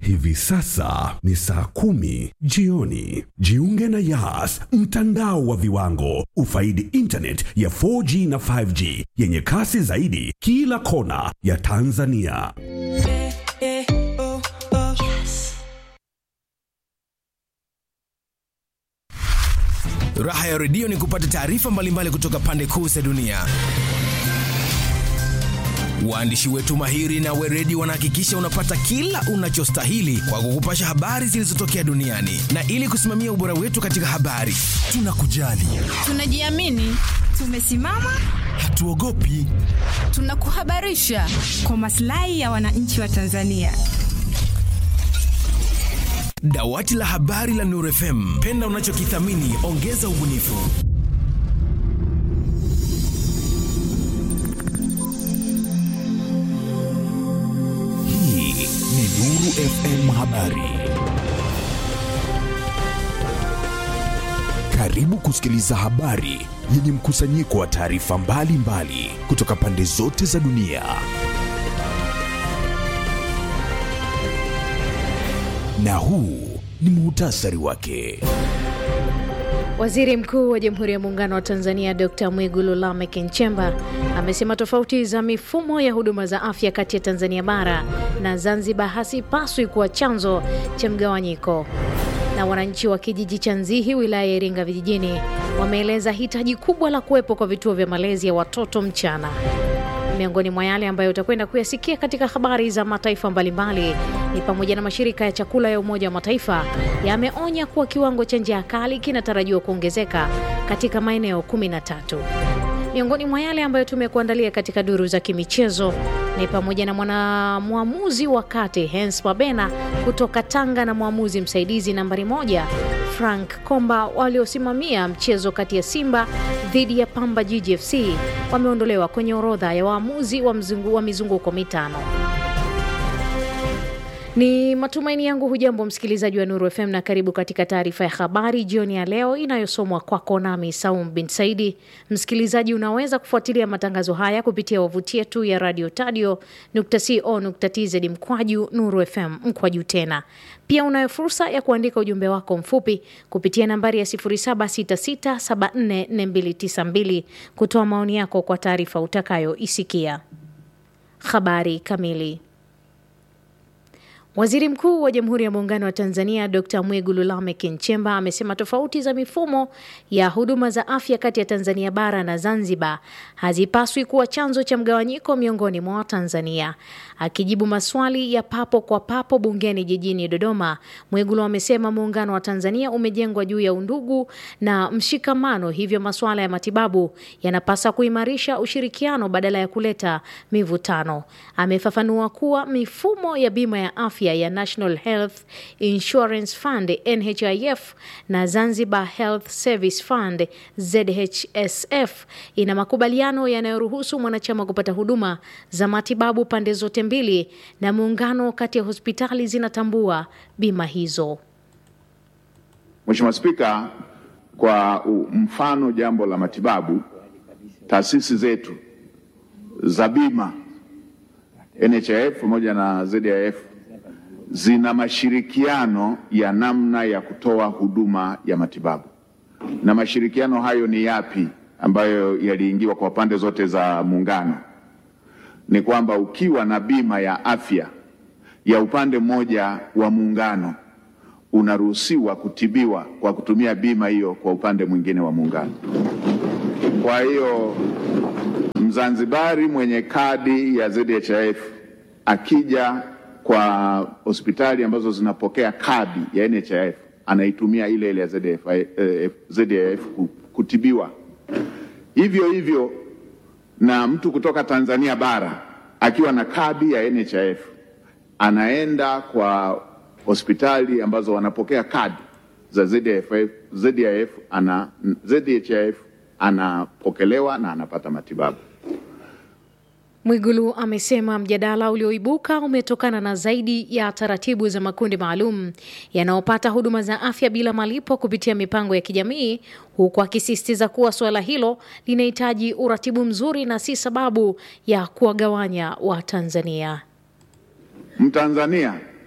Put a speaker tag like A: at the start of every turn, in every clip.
A: Hivi sasa ni saa kumi jioni. Jiunge na Yas, mtandao wa viwango. Ufaidi internet ya 4G na 5G yenye kasi zaidi kila kona ya Tanzania.
B: Raha ya redio ni kupata taarifa mbalimbali kutoka pande kuu za dunia. Waandishi wetu mahiri na weredi wanahakikisha unapata kila unachostahili kwa kukupasha habari zilizotokea duniani, na ili kusimamia ubora wetu katika habari, tunakujali,
C: Tunajiamini, tumesimama,
B: hatuogopi.
C: tunakuhabarisha kwa maslahi ya wananchi wa Tanzania.
B: Dawati la habari la Nuru FM, penda unachokithamini, ongeza ubunifu.
D: Hii ni Nuru FM Habari. Karibu kusikiliza habari yenye mkusanyiko wa taarifa mbalimbali kutoka pande zote za dunia. Na huu ni muhtasari wake.
E: Waziri Mkuu wa Jamhuri ya Muungano wa Tanzania Dr. Mwigulu Lameck Nchemba amesema tofauti za mifumo ya huduma za afya kati ya Tanzania bara na Zanzibar hasipaswi kuwa chanzo cha mgawanyiko. Na wananchi wa kijiji cha Nzihi wilaya ya Iringa vijijini wameeleza hitaji kubwa la kuwepo kwa vituo vya malezi ya watoto mchana. Miongoni mwa yale ambayo utakwenda kuyasikia katika habari za mataifa mbalimbali ni pamoja na mashirika ya chakula ya Umoja wa Mataifa yameonya kuwa kiwango cha njaa kali kinatarajiwa kuongezeka katika maeneo 13. Miongoni mwa yale ambayo tumekuandalia katika duru za kimichezo ni pamoja na mwanamwamuzi wa kati Hens Mabena kutoka Tanga na mwamuzi msaidizi nambari moja Frank Komba waliosimamia mchezo kati ya Simba dhidi ya Pamba GGFC wameondolewa kwenye orodha ya waamuzi wa, mzungu, wa mizunguko mitano. Ni matumaini yangu hujambo msikilizaji wa Nuru FM na karibu katika taarifa ya habari jioni ya leo inayosomwa kwako nami Saum bin Saidi. Msikilizaji, unaweza kufuatilia matangazo haya kupitia wavuti yetu ya radio tadio co.tz mkwaju Nuru FM mkwaju tena. Pia unayo fursa ya kuandika ujumbe wako mfupi kupitia nambari ya 0766744292 kutoa maoni yako kwa taarifa utakayoisikia. Habari kamili. Waziri Mkuu wa Jamhuri ya Muungano wa Tanzania Dr. Mwigulu Lameck Nchemba amesema tofauti za mifumo ya huduma za afya kati ya Tanzania bara na Zanzibar hazipaswi kuwa chanzo cha mgawanyiko miongoni mwa Watanzania. Akijibu maswali ya papo kwa papo bungeni jijini Dodoma, Mwigulu amesema muungano wa Tanzania umejengwa juu ya undugu na mshikamano, hivyo masuala ya matibabu yanapasa kuimarisha ushirikiano badala ya kuleta mivutano. Amefafanua kuwa mifumo ya bima ya afya ya National Health Insurance Fund NHIF na Zanzibar Health Service Fund ZHSF ina makubaliano yanayoruhusu mwanachama kupata huduma za matibabu pande zote mbili, na muungano kati ya hospitali zinatambua bima hizo.
F: Mheshimiwa Spika, kwa mfano jambo la matibabu, taasisi zetu za bima NHIF pamoja na ZIF zina mashirikiano ya namna ya kutoa huduma ya matibabu. Na mashirikiano hayo ni yapi ambayo yaliingiwa kwa pande zote za muungano? Ni kwamba ukiwa na bima ya afya ya upande mmoja wa muungano unaruhusiwa kutibiwa kwa kutumia bima hiyo kwa upande mwingine wa muungano. Kwa hiyo Mzanzibari mwenye kadi ya ZHIF akija kwa hospitali ambazo zinapokea kadi ya NHIF anaitumia ile ile ya ZHIF, eh, ZHIF kutibiwa. Hivyo hivyo na mtu kutoka Tanzania bara akiwa na kadi ya NHIF anaenda kwa hospitali ambazo wanapokea kadi za ZHIF, ZHIF ana, ZHIF anapokelewa na anapata matibabu.
E: Mwigulu amesema mjadala ulioibuka umetokana na zaidi ya taratibu za makundi maalum yanayopata huduma za afya bila malipo kupitia mipango ya kijamii, huku akisisitiza kuwa suala hilo linahitaji uratibu mzuri na si sababu ya kuwagawanya Watanzania.
F: Mtanzania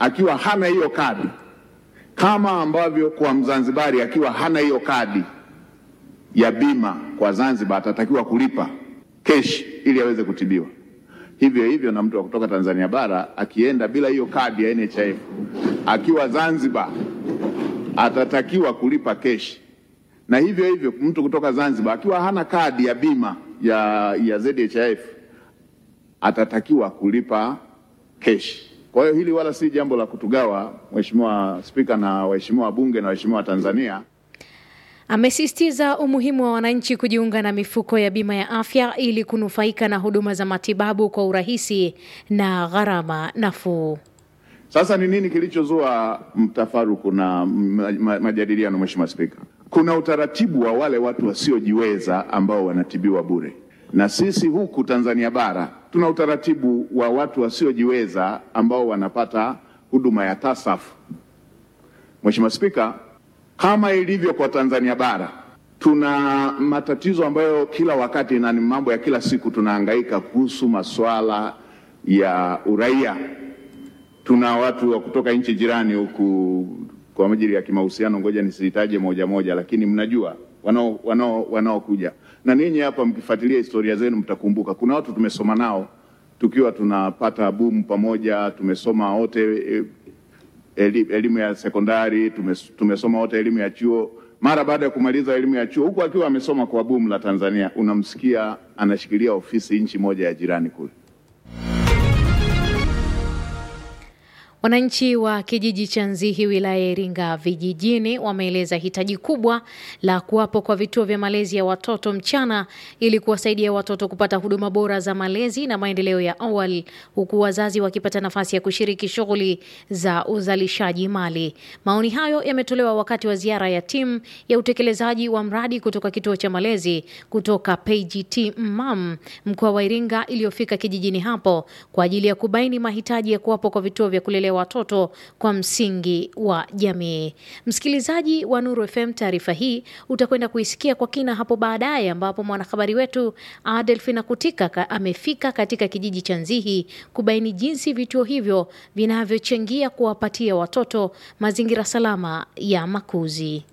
F: akiwa hana hiyo kadi, kama ambavyo kwa Mzanzibari akiwa hana hiyo kadi ya bima kwa Zanzibar atatakiwa kulipa keshi ili aweze kutibiwa. Hivyo hivyo na mtu wa kutoka Tanzania bara akienda bila hiyo kadi ya NHIF akiwa Zanzibar atatakiwa kulipa keshi, na hivyo hivyo mtu kutoka Zanzibar akiwa hana kadi ya bima ya, ya ZHIF atatakiwa kulipa keshi. Kwa hiyo hili wala si jambo la kutugawa, Mheshimiwa Spika na waheshimiwa wabunge na waheshimiwa wa Tanzania.
E: Amesisitiza umuhimu wa wananchi kujiunga na mifuko ya bima ya afya ili kunufaika na huduma za matibabu kwa urahisi na gharama nafuu.
F: Sasa ni nini kilichozua mtafaruku na ma- ma- majadiliano, Mheshimiwa Spika? Kuna utaratibu wa wale watu wasiojiweza ambao wanatibiwa bure, na sisi huku Tanzania bara tuna utaratibu wa watu wasiojiweza ambao wanapata huduma ya TASAF. Mheshimiwa Spika, kama ilivyo kwa Tanzania bara, tuna matatizo ambayo kila wakati na ni mambo ya kila siku tunahangaika kuhusu masuala ya uraia tuna watu wa kutoka nchi jirani huku kwa ajili ya kimahusiano, ngoja nisitaje moja moja, lakini mnajua wanao wanao wanaokuja na ninyi hapa, mkifuatilia historia zenu mtakumbuka kuna watu tumesoma nao tukiwa tunapata bumu pamoja, tumesoma wote eh, eli- elimu ya sekondari, tumes- tumesoma wote elimu ya chuo. Mara baada ya kumaliza elimu ya chuo, huku akiwa amesoma kwa bumu la Tanzania, unamsikia anashikilia ofisi nchi moja ya jirani kule.
E: Wananchi wa kijiji cha Nzihi wilaya ya Iringa vijijini wameeleza hitaji kubwa la kuwapo kwa vituo vya malezi ya watoto mchana ili kuwasaidia watoto kupata huduma bora za malezi na maendeleo ya awali huku wazazi wakipata nafasi ya kushiriki shughuli za uzalishaji mali. Maoni hayo yametolewa wakati wa ziara ya timu ya utekelezaji wa mradi kutoka kituo cha malezi kutoka PGT MMAM mkoa wa Iringa iliyofika kijijini hapo kwa ajili ya kubaini mahitaji ya kuwapo kwa vituo vya kulelea watoto kwa msingi wa jamii. Msikilizaji wa Nuru FM, taarifa hii utakwenda kuisikia kwa kina hapo baadaye, ambapo mwanahabari wetu Adelfina Kutika ka- amefika katika kijiji cha Nzihi kubaini jinsi vituo hivyo vinavyochangia kuwapatia watoto mazingira salama ya makuzi.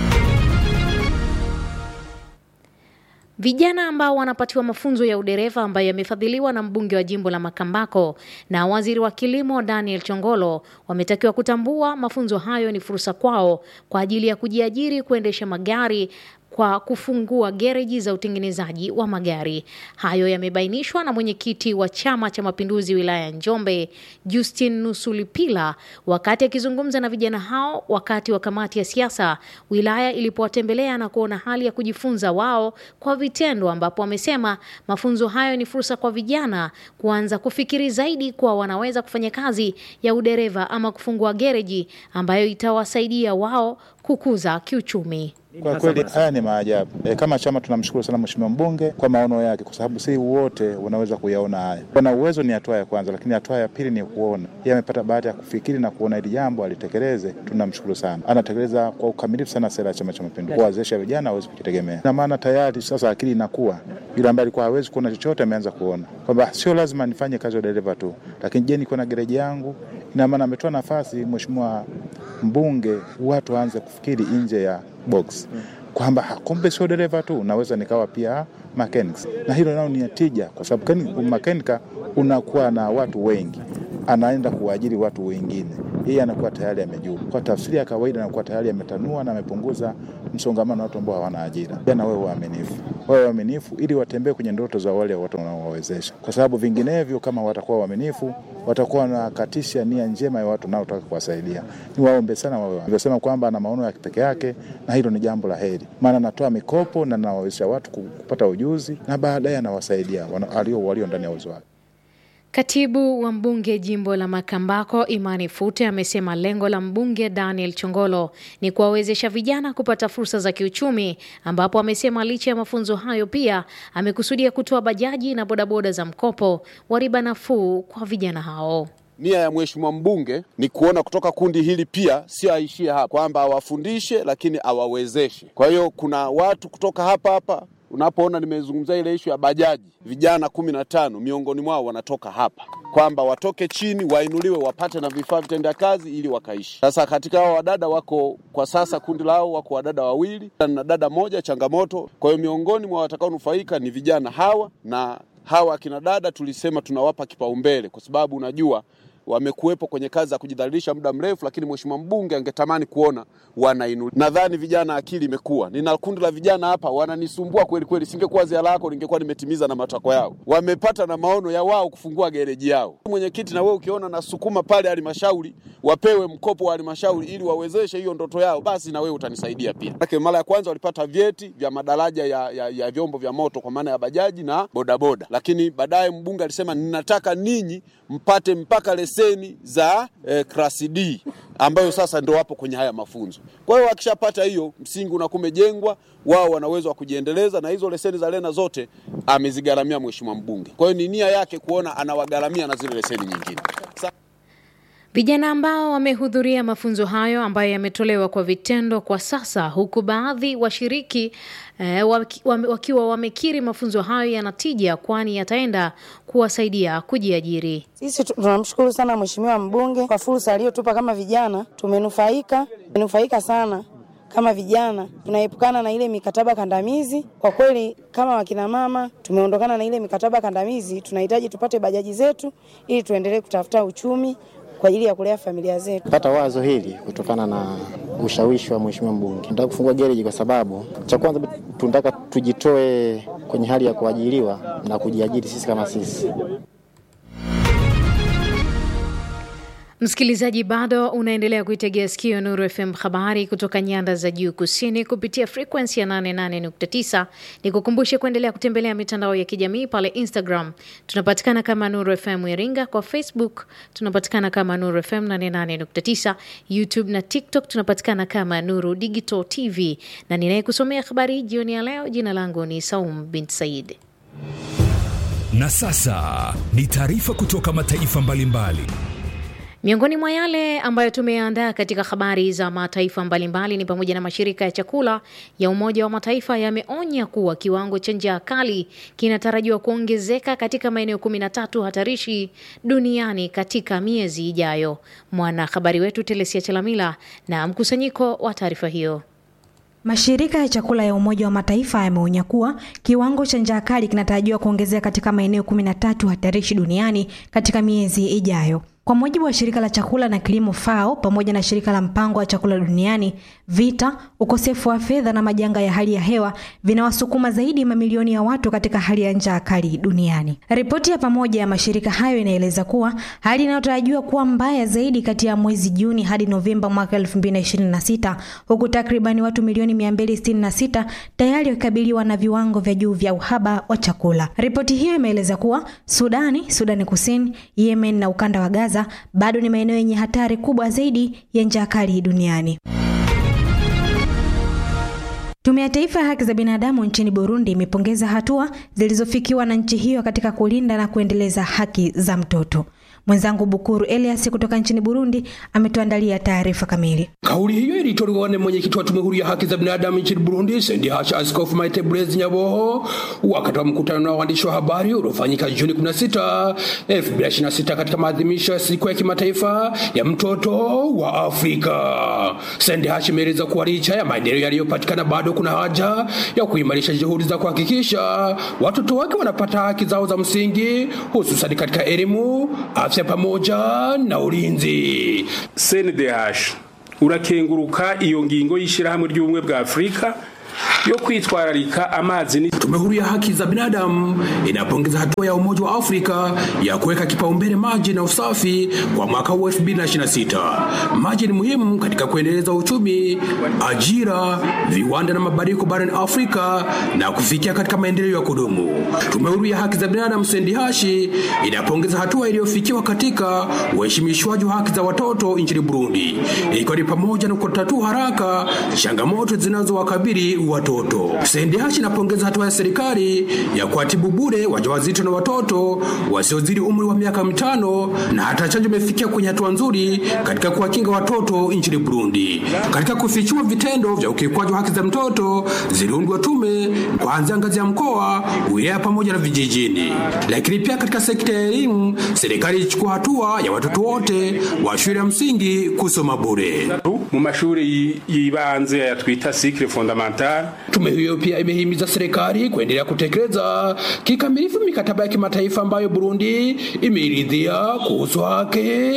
E: Vijana ambao wanapatiwa mafunzo ya udereva ambayo yamefadhiliwa na mbunge wa jimbo la Makambako na waziri wa kilimo Daniel Chongolo wametakiwa kutambua mafunzo hayo ni fursa kwao kwa ajili ya kujiajiri kuendesha magari kwa kufungua gereji za utengenezaji wa magari. Hayo yamebainishwa na mwenyekiti wa Chama cha Mapinduzi wilaya ya Njombe, Justin Nusulipila, wakati akizungumza na vijana hao wakati wa kamati ya siasa wilaya ilipowatembelea na kuona hali ya kujifunza wao kwa vitendo, ambapo wamesema mafunzo hayo ni fursa kwa vijana kuanza kufikiri zaidi kuwa wanaweza kufanya kazi ya udereva ama kufungua gereji ambayo itawasaidia wao kukuza kiuchumi.
G: Kwa kweli haya ni maajabu. E, kama chama tunamshukuru sana Mheshimiwa mbunge kwa maono yake, kwa sababu si wote wanaweza kuyaona haya. Wana uwezo ni hatua ya kwanza, lakini hatua ya pili ni kuona. Yeye amepata bahati ya kufikiri na kuona hili jambo alitekeleze, tunamshukuru sana. Anatekeleza kwa ukamilifu sana sera ya Chama cha Mapinduzi, kuwawezesha vijana waweze kujitegemea, na maana tayari sasa akili inakuwa. Yule ambaye alikuwa hawezi kuona chochote ameanza kuona kwamba sio lazima nifanye kazi ya dereva tu, lakini je, niko na gereji yangu? Ina maana ametoa nafasi Mheshimiwa mbunge watu waanze kufikiri nje ya box kwamba ha, kumbe sio dereva tu, naweza nikawa pia mechanics, na hilo nao ni tija, kwa sababu kani- umakanika unakuwa na watu wengi, anaenda kuajiri watu wengine, yeye anakuwa tayari amejua. Kwa tafsiri ya kawaida, anakuwa tayari ametanua na amepunguza msongamano wa watu ambao hawana ajira. Jana wewe waaminifu, wawe waaminifu ili watembee kwenye ndoto za wale watu wanaowawezesha, kwa sababu vinginevyo, kama watakuwa waaminifu, watakuwa wanakatisha nia njema ya watu naotaka kuwasaidia. Ni waombe sana wawe nilivyosema kwamba ana maono ya kipekee yake, na hilo ni jambo la heri, maana anatoa mikopo na anawawezesha watu ku- kupata ujuzi na baadaye anawasaidia wana- alio walio ndani ya uwezo wake.
E: Katibu wa mbunge jimbo la Makambako Imani Fute amesema lengo la mbunge Daniel Chongolo ni kuwawezesha vijana kupata fursa za kiuchumi, ambapo amesema licha ya mafunzo hayo pia amekusudia kutoa bajaji na bodaboda za mkopo wa riba nafuu kwa vijana hao.
H: Nia ya mheshimiwa mbunge ni kuona kutoka kundi hili pia sio aishie hapa, kwamba awafundishe lakini awawezeshe. Kwa hiyo kuna watu kutoka hapa hapa unapoona nimezungumzia ile ishu ya bajaji, vijana kumi na tano miongoni mwao wanatoka hapa, kwamba watoke chini wainuliwe, wapate na vifaa vitendea kazi ili wakaishi. Sasa katika hao wadada wako kwa sasa, kundi lao wako wadada wawili na dada moja, changamoto. Kwa hiyo miongoni mwa watakaonufaika ni vijana hawa, na hawa akina dada tulisema tunawapa kipaumbele kwa sababu unajua wamekuwepo kwenye kazi za kujidhalilisha muda mrefu, lakini mheshimiwa mbunge angetamani kuona wanainuliwa. Nadhani vijana akili imekuwa, nina kundi la vijana hapa wananisumbua kweli kweli. Singekuwa ziara yako, ningekuwa nimetimiza na matakwa yao. Wamepata na maono ya wao kufungua gereji yao. Mwenyekiti, na wewe ukiona nasukuma pale halmashauri wapewe mkopo wa halmashauri ili wawezeshe hiyo ndoto yao, basi na wewe utanisaidia pia. Maana mara ya kwanza walipata vyeti vya madaraja ya, ya, ya vyombo vya moto kwa maana ya bajaji na bodaboda, lakini baadaye mbunge alisema ninataka ninyi mpate mpaka leseni za eh, klasi D ambayo sasa ndo wapo kwenye haya mafunzo. Kwa hiyo wakishapata hiyo, msingi unakuwa umejengwa, wao wana uwezo wa kujiendeleza, na hizo leseni za lena zote amezigharamia mheshimiwa mbunge. Kwa hiyo ni nia yake kuona anawagharamia na zile leseni nyingine. Sa
E: Vijana ambao wamehudhuria mafunzo hayo ambayo yametolewa kwa vitendo kwa sasa, huku baadhi washiriki eh, waki- wame- wakiwa wamekiri mafunzo hayo yanatija, kwani yataenda kuwasaidia kujiajiri.
I: Sisi tu- tunamshukuru sana Mheshimiwa mbunge kwa fursa aliyotupa kama vijana, tumenufaika tumenufaika sana kama vijana, tunaepukana na ile mikataba kandamizi. Kwa kweli, kama wakina mama tumeondokana na ile mikataba kandamizi. Tunahitaji tupate bajaji zetu ili tuendelee kutafuta uchumi kwa ajili ya kulea familia zetu.
J: pata wazo hili kutokana na ushawishi wa mheshimiwa mbunge. Tunataka kufungua gereji kwa sababu cha kwanza tunataka tujitoe kwenye hali ya kuajiriwa na kujiajiri sisi kama sisi.
E: Msikilizaji, bado unaendelea kuitegea sikio Nuru FM, habari kutoka nyanda za juu kusini kupitia frekwensi ya 88.9. Ni kukumbushe kuendelea kutembelea mitandao ya kijamii pale Instagram tunapatikana kama Nuru FM Iringa, kwa Facebook tunapatikana kama Nuru FM 88.9, YouTube na TikTok tunapatikana kama Nuru Digital TV, na ninayekusomea habari hii jioni ya leo, jina langu ni Saum bint Said.
B: Na sasa ni taarifa kutoka mataifa mbalimbali.
E: Miongoni mwa yale ambayo tumeandaa katika habari za mataifa mbalimbali ni pamoja na mashirika ya chakula ya Umoja wa Mataifa yameonya kuwa kiwango cha njaa kali kinatarajiwa kuongezeka katika maeneo 13 hatarishi duniani katika miezi ijayo. Mwanahabari wetu Telesia Chelamila na mkusanyiko wa taarifa hiyo.
K: Mashirika ya chakula ya Umoja wa Mataifa yameonya kuwa kiwango cha njaa kali kinatarajiwa kuongezeka katika maeneo 13 hatarishi duniani katika miezi ijayo. Kwa mujibu wa shirika la chakula na kilimo FAO pamoja na shirika la mpango wa chakula duniani, vita, ukosefu wa fedha na majanga ya hali ya hewa vinawasukuma zaidi mamilioni ya watu katika hali ya njaa kali duniani. Ripoti ya pamoja ya mashirika hayo inaeleza kuwa hali inayotarajiwa kuwa mbaya zaidi kati ya mwezi Juni hadi Novemba mwaka 2026 huku takribani watu milioni 266 tayari wakikabiliwa na viwango vya juu vya uhaba wa chakula. Ripoti hiyo imeeleza kuwa Sudani, Sudani Kusini, Yemen na ukanda wa Gaza bado ni maeneo yenye hatari kubwa zaidi ya njaa kali duniani. Tume ya Taifa ya Haki za Binadamu nchini Burundi imepongeza hatua zilizofikiwa na nchi hiyo katika kulinda na kuendeleza haki za mtoto. Mwenzangu Bukuru Elias kutoka nchini Burundi ametuandalia taarifa kamili.
L: Kauli hiyo ilitolewa na mwenyekiti wa tume huru ya haki za binadamu nchini Burundi, Sendihasha Askofu Maite Blaise Nyaboho, wakati wa mkutano na waandishi wa habari uliofanyika Juni 16, 2026 katika maadhimisho ya siku ya kimataifa ya mtoto wa Afrika. Sendihasha imeeleza kuwa licha ya maendeleo yaliyopatikana, bado kuna haja ya kuimarisha juhudi za kuhakikisha watoto wake wanapata haki zao za msingi, hususan katika elimu, afya pamoja na ulinzi.
M: CNDH urakenguruka iyo ngingo y'ishyirahamwe ry'ubumwe bwa Afurika yo kwitwararika amazi ni
L: Tume huru ya haki za binadamu inapongeza hatua ya Umoja wa Afrika ya kuweka kipaumbele maji na usafi kwa mwaka huu 2026. Maji ni muhimu katika kuendeleza uchumi, ajira, viwanda na mabadiliko barani Afrika na kufikia katika maendeleo ya kudumu. Tume huru ya haki za binadamu Sendihashi inapongeza hatua iliyofikiwa katika uheshimishwaji wa haki za watoto nchini Burundi, ikiwa ni pamoja na kutatua haraka changamoto zinazowakabili watoto. Sendihashi inapongeza hatua ya serikali ya kuwatibu bure wajawazito na watoto wasiozidi umri wa miaka mitano na hata chanjo imefikia kwenye hatua nzuri katika kuwakinga watoto nchini Burundi. Katika kufichua vitendo vya ukiukwaji wa haki za mtoto, ziliundwa tume kuanzia ngazi ya mkoa, wilaya pamoja na vijijini. Lakini pia katika sekta ya elimu, serikali ilichukua hatua ya watoto wote wa shule ya msingi kusoma bure.
M: mu mashuri yibanze ya twita cycle fondamental.
L: Tume hiyo pia imehimiza serikali kuendelea kutekeleza kikamilifu mikataba ya kimataifa ambayo Burundi imeiridhia kuhusu haki